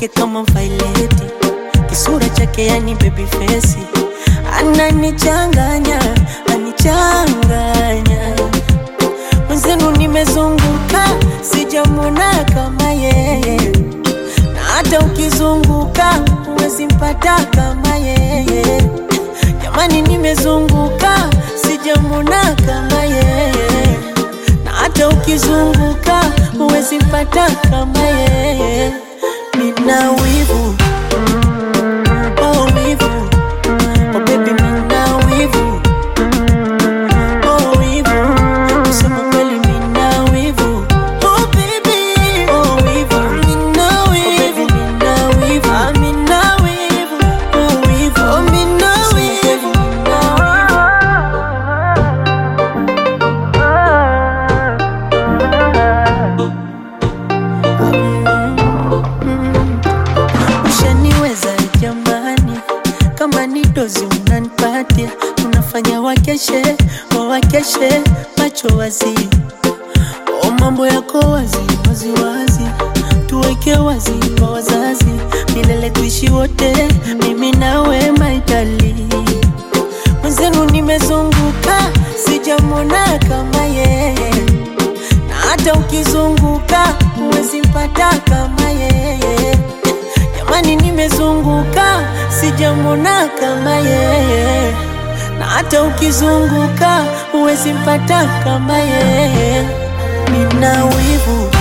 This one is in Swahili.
yake kama vaileti, kisura chake yani baby face, ananichanganya anichanganya. Mwenzenu nimezunguka sijamwona kama yeye, na hata ukizunguka huwezi mpata kama yeye. Jamani, nimezunguka sijamwona kama yeye, na hata ukizunguka huwezi mpata kama yeye. Nina wivu oh, wivu oh, baby, nina wivu oh, wivu kusema kweli, nina wivu oh, baby oh, wivu nina wivu nina wivu ah, nina wivu oh, wivu oh, nina wivu Ushaniweza jamani, kama ni dozi unanipatia, unafanya wakeshe wawakeshe, macho wazi, o mambo yako wazi wazi wazi, tuweke wazi kwa wazazi, milele tuishi wote, mimi nawe maitali mwenzenu, nimezunguka sijamwona kama yeye na hata ukizunguka huwezi mpata kama yeye. Jamani, nimezunguka sijamwona kama yeye, na hata ukizunguka huwezi mpata kama yeye. Nina wivu